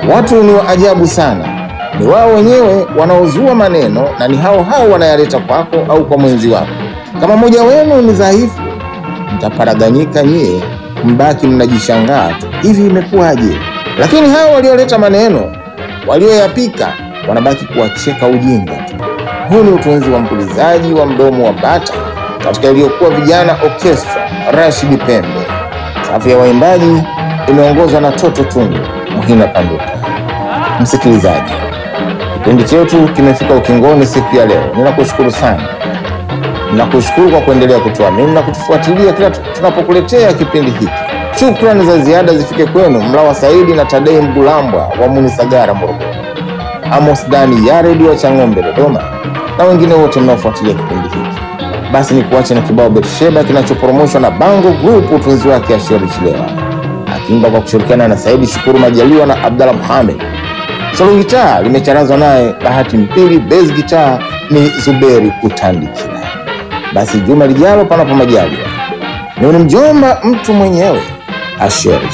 Watu ni wa ajabu sana, ni wao wenyewe wanaozua maneno na ni hao hao wanayaleta kwako au kwa mwenzi wako. Kama mmoja wenu ni dhaifu, mtaparaganyika nyie, mbaki mnajishangaa tu, hivi imekuwaje? Lakini hao walioleta maneno, walioyapika, wanabaki kuwacheka ujinga tu. Huu ni utunzi wa mpulizaji wa mdomo wa bata katika iliyokuwa vijana orchestra Rashid Pembe. Safu ya waimbaji imeongozwa na Toto Tungu Muhina Panduka. Msikilizaji, kipindi chetu kimefika ukingoni siku ya leo. Ninakushukuru sana, ninakushukuru kwa kuendelea kutuamini na kutufuatilia kila tu- tunapokuletea kipindi hiki. Shukrani za ziada zifike kwenu Mlawa Saidi na Tadei Mgulambwa wa Munisagara, Morogoro, Amos Dani Yaredi wa Chang'ombe, Dodoma, na wengine wote mnaofuatilia kipindi hiki. Basi ni kuache na kibao Betsheba kinachoporomoshwa na Bango Group, utunzi wake Asheri Chilewa akiimba kwa kushirikiana na Saidi Shukuru Majaliwa na Abdallah Mohamed. Solo gitaa limecharazwa naye Bahati Mpili, bass gitaa ni Zuberi Kutandikira. Basi juma lijalo, panapo majaliwa, ni mjomba mtu mwenyewe Asheri